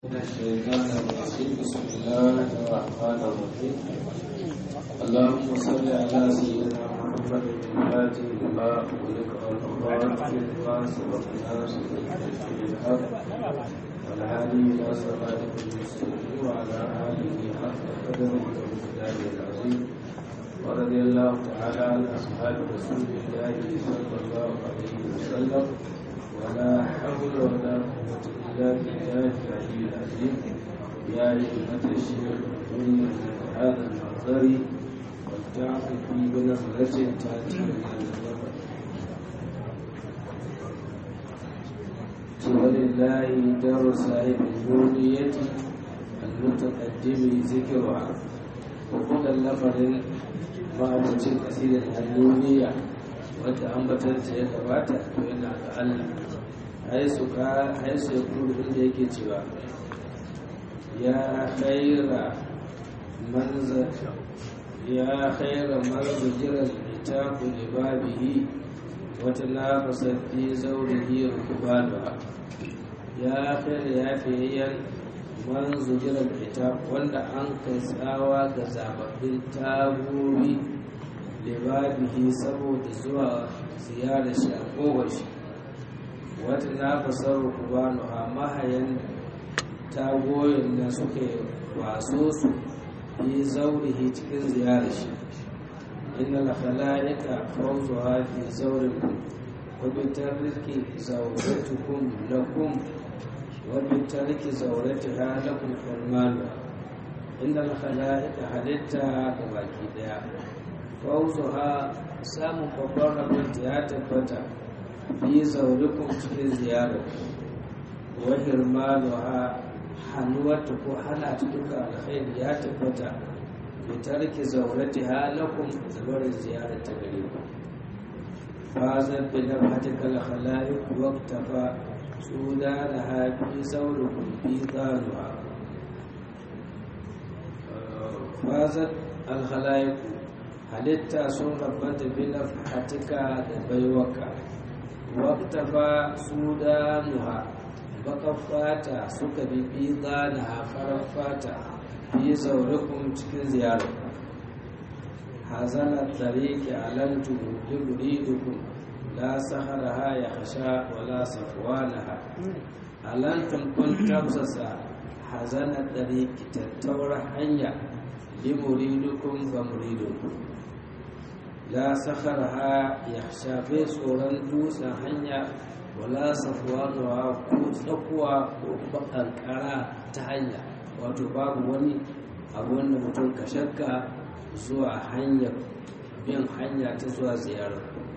من الشيطان الرجيم بسم الله الرحمن الرحيم اللهم صل على سيدنا محمد الفاتح لما أغلق والخاتم لما سبق الناس بالحق والهادي إلى صراطك المستقيم وعلى آله حق قدره ومقداره العظيم ورضي الله تعالى عن أصحاب رسول الله صلى الله عليه وسلم ولا حول ولا قوة إلا بالله العلي العظيم يا أيها الشيخ من هذا المنظر والتعطي في بنظرة تأتي من النظر ولله دار صاحب النورية المتقدم ذكرها وقل اللفظ ما أبوتين كثير النورية wadda ambatanta ya gabata to yana ga Allah haisu ka haisu ya kuru inda yake cewa ya khaira manza ya khaira manza jiran itaku li babihi wata nafasa fi zaurihi rukubanuha ya khaira ya fiyayyan manzu jiran itaku wanda an kai tsawa ga zababbin tagobi libabihi saboda zuwa ziyarar shi a kowar shi wata na fasar rukubanu a mahayan tagoyin da suka waso su yi zaurihi cikin ziyarar shi inna la khala'ika fawzuha fi zawrikum wa bi tarki zawratukum lakum wa bi tarki zawratiha lakum hurmanu inna la khala'ika halitta ga baki daya fauzuha samun babban rabinta ya tabbata fi zaurikun cikin ziyarar wa hirmanuha hannuwarta ko hana ta duka alkhairi ya tabbata bi tarki zaurati halakum da barin ziyarar ta gare ku fazan bi nafhatika al-khalaiq waqtafa sudanaha fi zaurikum fi qanuha fazan al-khalaiq halitta sun rabanta binar hatika da baiwaka waktafa sudanuha bakar fata suka bibi zana farar fata fi zaurikun cikin ziyarar hazanar tariki alantu libridukun la saharaha ya hasha wala safwanaha alantun kun tamsasa hazanar tariki tattaurar hanya limuridukun ga muridukun la sakarha ya shafe tsoron dutsen hanya wala safuwa ko tsakuwa ko bakankara ta hanya wato babu wani abu wanda mutum ka shakka zuwa hanyar bin hanya ta zuwa ziyarar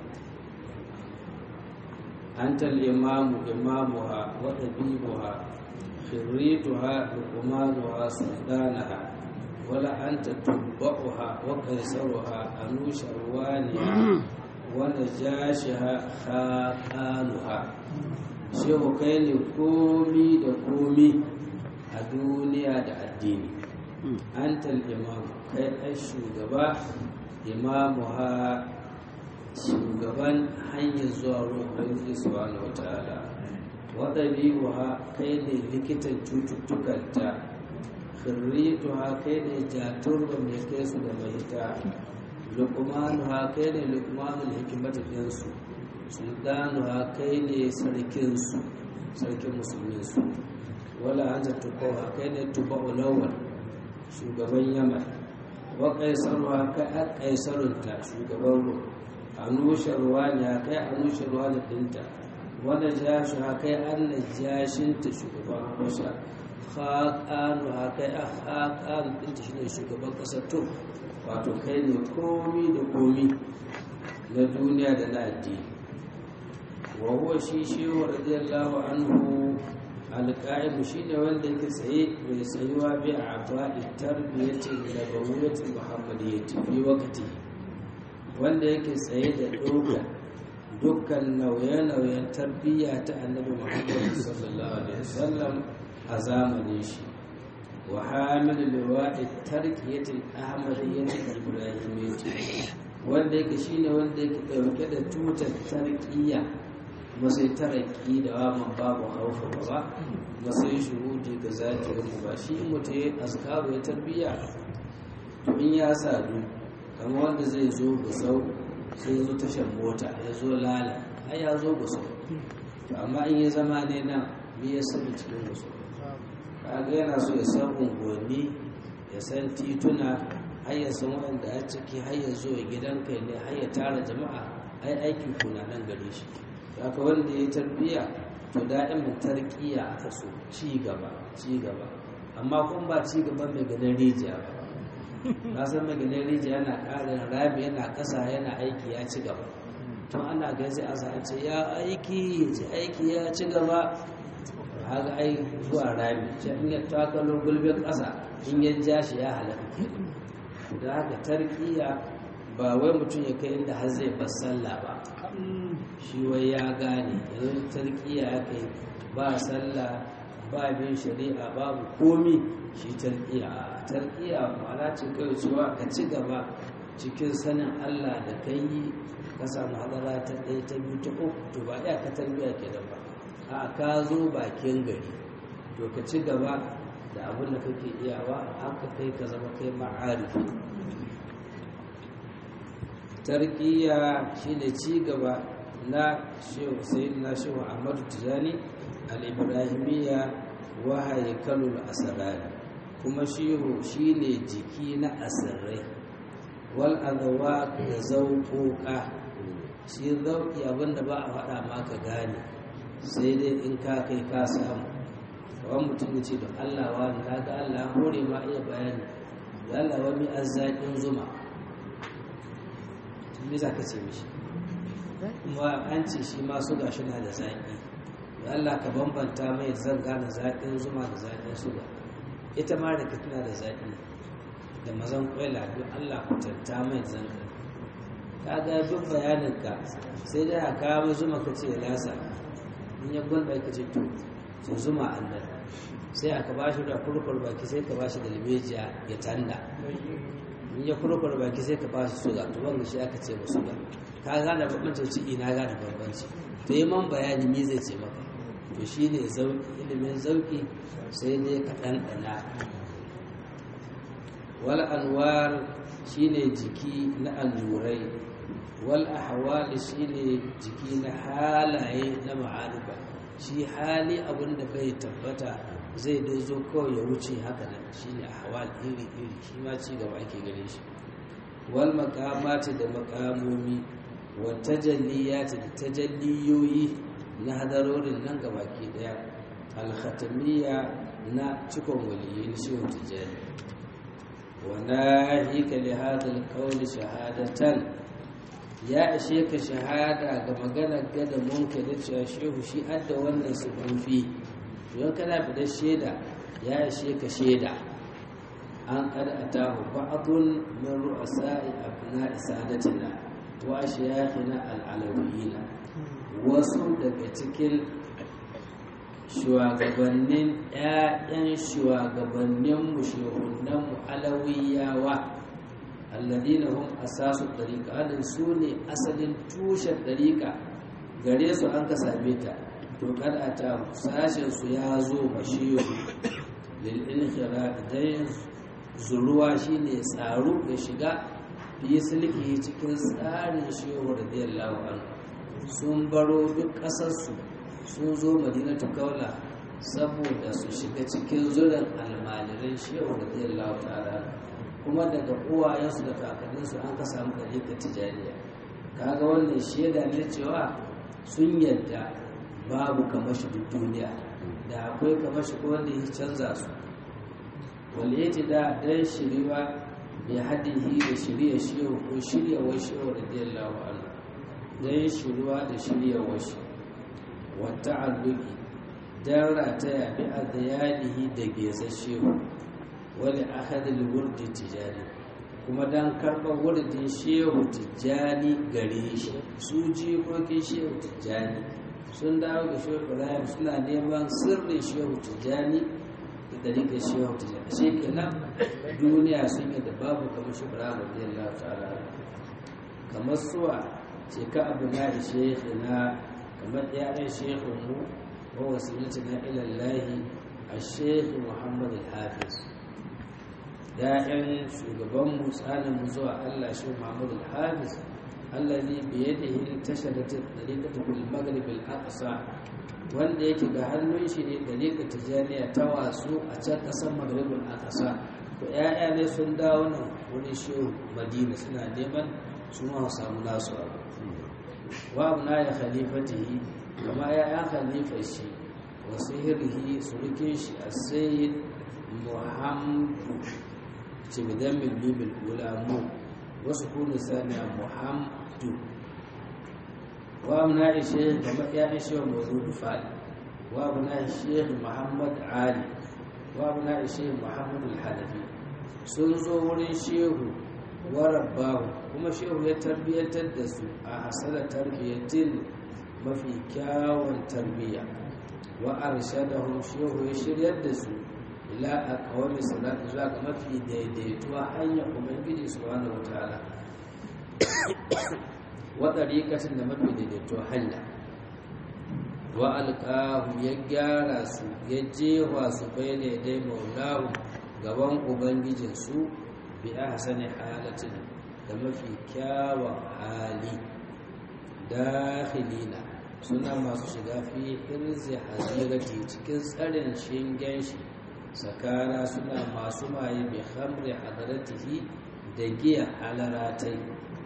antal imamu imamuha wa ɗabibuha khirrituha luqmanuha sultanaha ولا أنت تتبعها وقيصرها أنوش روانها ونجاشها خاقانها shehu kai ne komi da komi a duniya da addini antal imam kai ai shugaba imamu ha shugaban hanyar zuwa roƙon subhanahu wa ta'ala waɗabi'u ha kai ne likitan cututtukanta khirrituha kai ne jaturba mai kai su da mai ta luqmanuha kai ne luqmanul hikmata din su sultanuha kai ne sarkin su sarkin musulmin su wala anta tuqaha kai ne tubau lawal shugaban yaman wa qaisaruha kai a qaisarunta shugaban ru anusharwa ne kai anusharwa da dinta wanda jashuha kai an najashinta shugaban habasha haƙanu haka ya haƙanu ɗinta shi ne shugaban ƙasar to wato kai ne komi da komi na duniya da na addini wa huwa shi shehu radiyallahu anhu alƙa'imu shi ne wanda yake tsaye mai tsayuwa bi a aba'i tarbiyyatin da bawuyatin muhammadiyyati fi wakati wanda yake tsaye da ɗoga dukkan nauye-nauyen tarbiyya ta annabi muhammadu sallallahu alaihi wasallam a zamanin shi wa hamilu liwa'i tarkiyatul ahmadiyyatul ibrahimiyyati wanda yake shine wanda yake dauke da tutar tarkiya kuma sai taraki da waman babu haufa ba kuma sai shuhudi ga zakirin ba shi mutum ya azkaru ya tarbiya to in ya sadu kamar wanda zai zo gusau sai zo tashar mota ya zo lala ai ya zo gusau to amma in ya zama ne nan me ya sani cikin gusau kaga yana so ya san unguwanni ya san tituna har ya san wanda a ciki har ya zo ya gidan kai ne har ya tara jama'a ai aiki kuna nan gare shi haka wanda ya tarbiya to da'imin tarkiya aka so ci gaba ci gaba amma kun ba ci gaba mai ganin rijiya ba na san mai ganin rijiya yana ƙarin rami yana ƙasa yana aiki ya ci gaba tun ana gaisa a sa ce ya aiki ya aiki ya ci gaba haka ai zuwa rami ce in ya takalo gulbin ƙasa in ya ja shi ya halaka da haka tarkiya ba wai mutum ya kai inda har zai bar sallah ba shi wai ya gane yanzu tarkiya ya kai ba sallah ba bin shari'a babu komi shi tarkiya a tarkiya ma'ana ce kawai cewa ka ci gaba cikin sanin allah da kai yi ka samu hadara ta ɗaya ta biyu ta uku to ba iya ka tarbiya ke da ba a ka zo bakin gari to ka ci gaba da abin da kake iyawa haka kai ka zama kai ma'arifi tarkiya shine ci gaba na shehu sayyidina shehu ahmadu tijani al-ibrahimiyya wa haykalul asrari kuma shehu shine jiki na asirrai wal adwa da zauƙoƙa shi zauƙi abinda ba a faɗa maka gane sai dai in ka kai ka samu wani mutum ya ce da Allah wa na ga Allah hore ma iya bayani da Allah wani azzaƙin zuma me za ka ce mishi kuma an ce shi ma suga shi na da zaƙi da Allah ka bambanta mai zan gane zaƙin zuma da zaƙin suga ita ma da tana da zaƙi da mazan kwaila duk Allah kwatanta mai zan ka ga duk bayaninka sai dai a kawo zuma ka ce lasa in ya gwanda ka ce to su zuma annan sai aka ba shi da kurkur baki sai ka ba shi da limejiya ya tanda in ya kurkur baki sai ka ba shi suga to wanda shi aka ce ba suga ka gane bambancin ciki na gane bambanci to yi man bayani me zai ce maka to shi ne ilimin zauki sai dai ka ɗanɗana wal anwar shine jiki na allurai wal ahwal shine jiki na halaye na ma'arifa shi hali abinda bai tabbata zai dai zo kawai ya wuce haka nan shine ahwal iri iri shi ma ci gaba ake gare shi wal maqamati da maqamomi wa tajalliyati da tajalliyoyi na hadarorin nan gabaki daya al khatamiyya na cikon waliyin shehu tijani wa nahika li hadha al qawl shahadatan ya ishe ka shahada ga maganar gada munka da cewa shehu shi adda wannan sufufi don kana fitar shaida ya ishe ka shaida an kada a tahu ba'adun min ru'asa'i abna isadatina wa shayakhina al'alawiyina wasu daga cikin shugabannin ƴaƴan shugabannin mu shehunan mu alawiyawa alladina hum asasu dariqa hadin su ne asalin tushen dariqa gare su an ka same ta to kad ata sashen su ya zo mashiyu lil inkhira dayn zuruwa shine tsaro ya shiga fi sulki cikin tsarin shehu radiyallahu anhu sun baro duk kasar su sun zo madinatu kaula saboda su shiga cikin zuran almaliran shehu radiyallahu ta'ala kuma daga uwayensu da kakanninsu an ka samu ɗariƙar tijaniya kaga wannan shaida ne cewa sun yadda babu kamar shi duk duniya da akwai kamar shi wanda ya canza su waliyati da dan shiriwa ya hadihi da shirya shehu ko shirya wa shehu radiyallahu anhu dan shiriwa da shirya wa shi wa ta'alluqi dan rataya bi adiyalihi da geza shehu wani ahadin wurdi tijani kuma don karɓar wurdin shehu tijjani gare shi su jikokin shehu tijjani sun dawo ga shehu ibrahim suna neman sirrin shehu tijjani da dalilin shehu tijjani shi kenan duniya sun yi da babu kamar shehu ibrahim radiyallahu ta'ala kamar suwa ce ka abu na da shehu na kamar yaran shehun mu wa wasilatuna ila Allah al-sheikh Muhammad al-Hafiz ya'yan shugaban mu tsanin mu zuwa Allah shi Muhammad al-Hafiz allazi bi yadihi tashadat tariqatu bil maghrib al-aqsa wanda yake ga hannun shi ne dariƙar tijaniya ta wasu a can ƙasar maghrib al-aqsa to ya'ya ne sun dawo nan wurin shehu madina suna neman su ma samu nasu abu wa abna ya khalifatihi kama ya ya khalifa shi wa sihirihi surukin shi a sayyid muhammadu ce bidan milmimin ulamu wasu kunu saniya muhammadu wa abna ya shehu kama ya ya shehu mazudu fali wa abna ya shehu muhammad ali wa abna ya shehu muhammadu al-hanafi sun zo wurin shehu warabbahu kuma shehu ya tarbiyyantar da su a hasala tarbiyyatin mafi kyawun tarbiyya wa arshadahum shehu ya shiryar da su ila aqwami salatu zuwa ga mafi daidaituwa hanyar ubangiji subhanahu wataala wa tariqatin da mafi daidaituwa hanya wa alqahu ya gyara su ya jewa su bayyana dai maulahu gaban ubangijinsu bi ahsani halatin da mafi kyawun hali dakhilina suna masu shiga fi hirzi hazirati cikin tsarin shingen shi sakara suna masu maye bi khamri hadaratihi da giya halaratai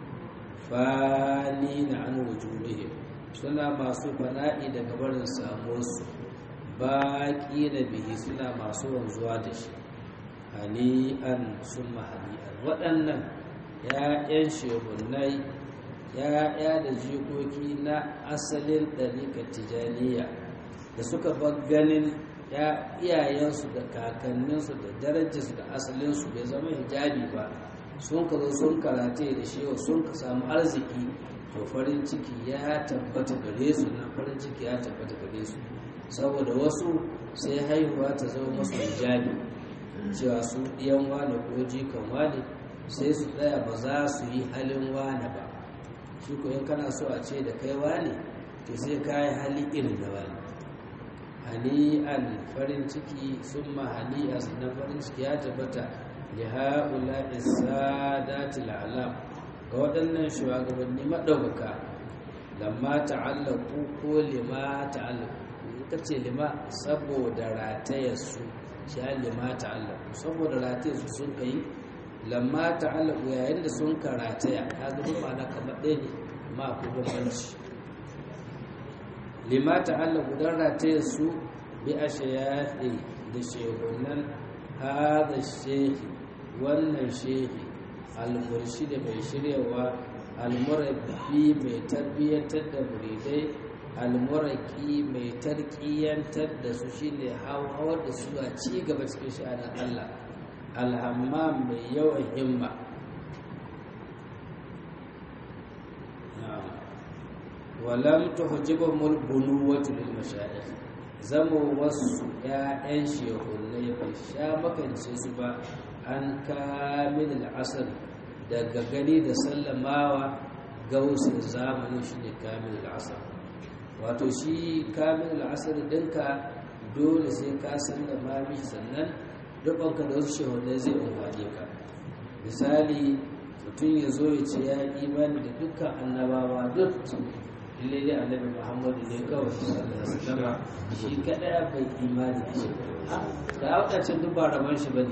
fani na an wujudihim suna masu fana'i daga barin samuwarsu baƙi na bihi suna masu wanzuwa da shi hani'an sun hani'an waɗannan ‘ya'yan shehunai ‘ya'ya da jikoki na asalin ɗarika tijaniya da suka ganin iyayensu da kakanninsu da darajarsu da asalinsu bai zama hijabi ba sun ka zo sun karate da shewa sun ka samu arziki to farin ciki ya tabbata gare su na farin ciki ya tabbata gare su saboda wasu sai haihuwa ta zama masu hijabi cewa su ɗiyan wane ko jikan wane sai su tsaya ba za su yi halin wane ba shi ko in kana so a ce da kai wane to sai ka yi hali irin da wane hani'an farin ciki sun ma hani'a sannan farin ciki ya tabbata li ha'ula isadati al'alam ga waɗannan shugabanni maɗaukaka lamma ta'allaku ko lima ta'allaku ita ce lima saboda ratayarsu shi lima ta'allaku saboda ratayarsu sun kai lamma ta'allaku yayin da sun karataya ta zama ma'ana kamar ɗaya ne ma akwai bambanci lima ta'allaku don ratayarsu bi a shayafi da shehunan hada shehi wannan shehi almurshi da mai shiryawa almurabbi mai tarbiyyantar da muridai almuraki mai tarkiyantar da su shine hawar da su a ci gaba cikin sha'anin Allah alhammam mai yawan himma walam tuhjibuhum bunuwatu lil mashayikh zama wasu ƴaƴan shehunai bai sha makance su ba an kamil al'asar daga gani da sallamawa gausin zamanin shi ne kamil al'asar wato shi kamil al'asar ɗinka dole sai ka sallama mishi sannan dubanka da wasu shehunai zai amfani ka misali mutum ya zo ya ce ya imani da dukkan annabawa duk lalle dai annabi muhammadu ne kawai sallallahu alaihi wasallam shi kada bai imani da shi da wadancan duk ba rabon shi bane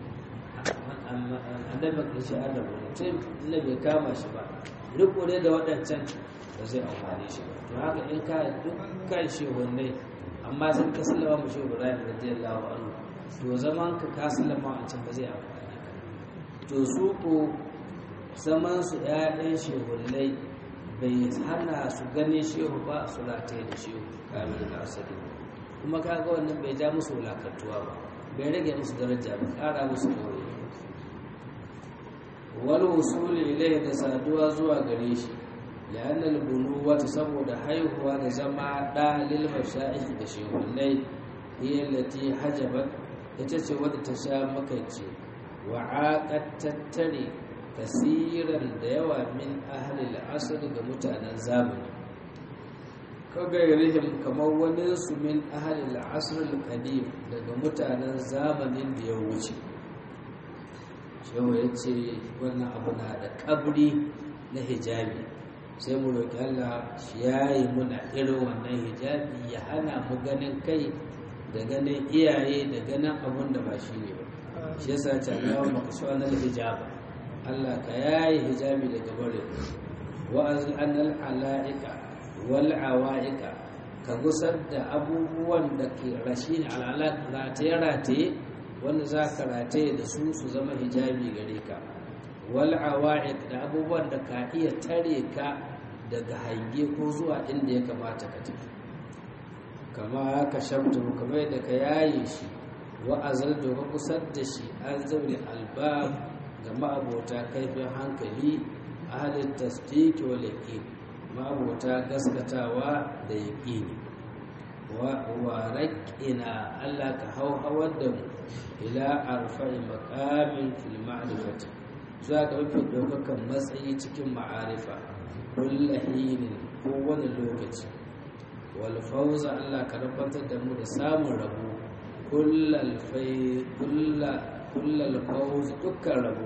annabi ka shi adam ne sai inda bai kama shi ba riko ne da wadancan ba zai amfane shi ba to haka in ka dukkan shi wanne amma sai ka sallama mu shi Ibrahim radiyallahu anhu to zaman ka ka sallama wancan ba zai amfane ka to su ko zaman su ƴaƴan shehullai bai hana su gane shehu ba su rataye da shehu kamar da asali kuma kaga wannan bai ja musu wulakantuwa ba bai rage musu daraja ba kara musu dore wal wusul ilayhi da saduwa zuwa gare shi la'anna al bunuwata saboda haihuwa da zama da lil mashayikh da shehunai hiya allati hajabat ita ce wadda ta sha makance wa aqat tattare kasiran da yawa min ahalil asali ga mutanen zamani kagairihim kamar wani su min ahalil asrul qadim daga mutanen zamanin da ya wuce shehu ya ce wannan abu na da kabri na hijabi sai mu roƙi Allah shi yayi muna irin wannan hijabi ya hana mu ganin kai da ganin iyaye da ganin abun da ba shi ne ba shi yasa ta Allah maka shi wannan hijaba Allah ka yayi hijabi daga bare wa azl anal alaika wal awaika ka gusar da abubuwan da ke rashi ne al'alaq rataye rataye wanda za ka rataye da su su zama hijabi gare ka wal awaik da abubuwan da ka iya tare ka daga hange ko zuwa inda ya kamata ka tafi kama ka shamtu kamar yadda ka yaye shi wa azal da ka kusar da shi an zaune albab ga ma'abota kaifin hankali ahalin tasdiki wal yaqin ma'abota gaskatawa da yaqini wa raƙina Allah ka hau hawar da mu ila arfa'i maqamin fil ma'rifati zuwa ga mafi ɗaukakan matsayi cikin ma'arifa kulla hinin kowane lokaci wal fawza Allah ka rabantar da mu da samun rabo kullal fai kullal fawz dukkan rabo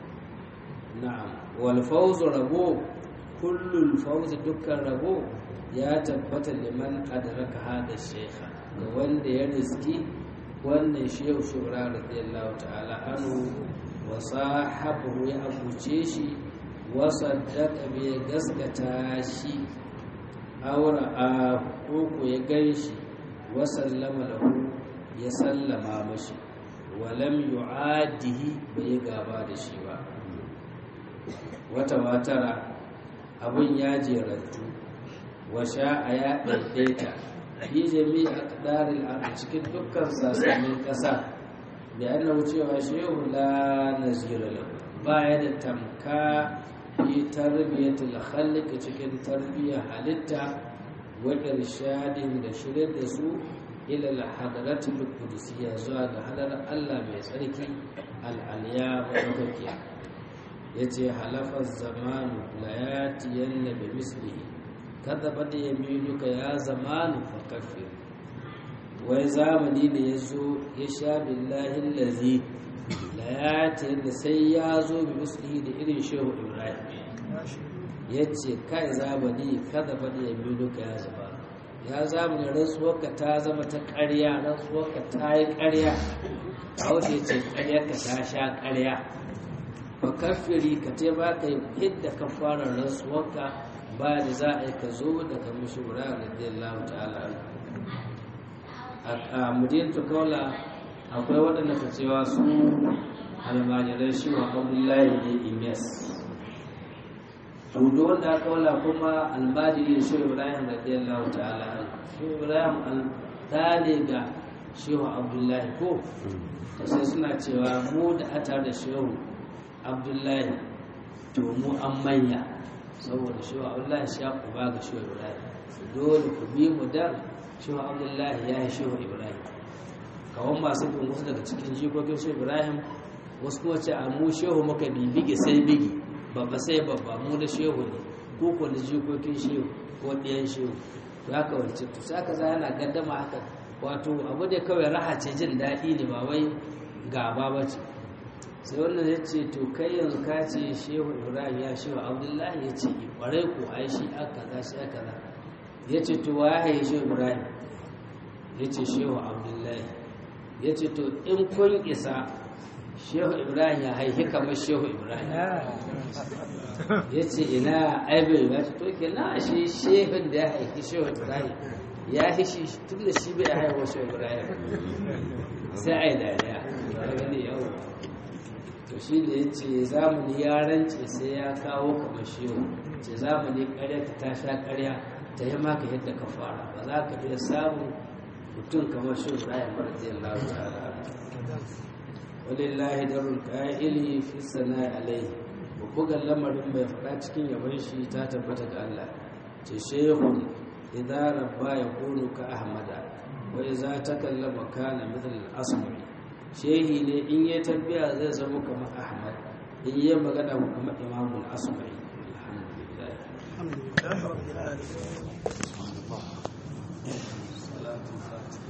na'am wal fawz rabo kullul fawz dukkan rabo ya tabbata liman adraka hada shaykha ga wanda ya riski wannan shehu shura radiyallahu ta'ala anhu wa sahabu ya abuce shi wa saddaqa bi gaskata shi aura a koko ya ganshi wa sallama lahu ya sallama mashi wa lam yu'adihi bai gaba da shi ba wata watara abun ya jerantu wa sha'a ya ɗaiɗaita fi jami'a ƙadarin a cikin dukkan sassanin ƙasa da yana wucewa shehu la nazira lahu baya da tamka fi tarbiyyatul khalq cikin tarbiyyar halitta wa irshadin da shirye da su ila al-hadratul qudusiyya zuwa ga hadar Allah mai tsarki al-aliya wa dakiya yace halafa zamanu la yatiyanna bi mislihi kadhabat yaminuka ya zamanu fakaffir wai zamani da ya zo ya sha billahi lazi la yatiyanna sai ya zo bi mislihi da irin shehu ibrahim yace kai zamani kadhabat yaminuka ya zamanu ya zamani rantsuwarka ta zama ta ƙarya rantsuwarka ta yi ƙarya a wace ce ƙaryarka ta sha ƙarya ba kafiri ka te ba ka yi hidda ka fara rantsuwarka ba da za a yi ka zo daga mashura radiyallahu ta'ala a mudintu kaula akwai waɗanda ka cewa su almajirai shi wa abdullahi ne imes tudu wanda aka wala kuma almajiri da shehu ibrahim radiyallahu ta'ala shehu ibrahim ɗane ga shehu abdullahi ko sai suna cewa mu da atar da shehu abdullahi to mu an manya saboda shehu abdullahi shi ya kuba ga shehu ibrahim dole ku bi mu dan shehu abdullahi ya yi shehu ibrahim kawon masu bin wasu daga cikin jikokin shehu ibrahim wasu kuma ce a mu shehu muka bibige sai bigi babba sai babba mu da shehu ne ko ko da jikokin shehu ko ɗayan shehu to haka wance to sai aka yana gaddama haka wato abu da kawai raha ce jin daɗi ne ba wai gaba ba ce sai wannan ya ce to kai yanzu ka ce shehu ibrahim ya shehu abdullahi ya ce ƙwarai ko ai shi aka za shi aka za ya ce to wa ya shehu ibrahim ya ce shehu abdullahi ya ce to in kun isa shehu ibrahim ya haihi kamar shehu ibrahim ya ce ina aibai ya ce to ke na shi shehun da ya haihi shehu ibrahim ya fi shi tun da shi bai haihuwa shehu ibrahim sai a yi dariya ya gani yau to shi da ya ce zamani ya rance sai ya kawo kamar shehu ce zamani karya ta ta sha karya ta yi maka yadda ka fara ba za ka iya samun mutum kamar shehu ibrahim radiyallahu ta'ala walillahi darul qa'ili fi sana'i alaihi bugan lamarin mai faɗa cikin yaban shi ta tabbata ga Allah ce shehun idza rabba yakunu ka ahmada wa idza takallama kana mithl al-asmi shehi ne in ya tarbiya zai zama kamar ahmad in yi magana kamar imamul asmi alhamdulillah الحمد لله رب العالمين صلاة الفاتحة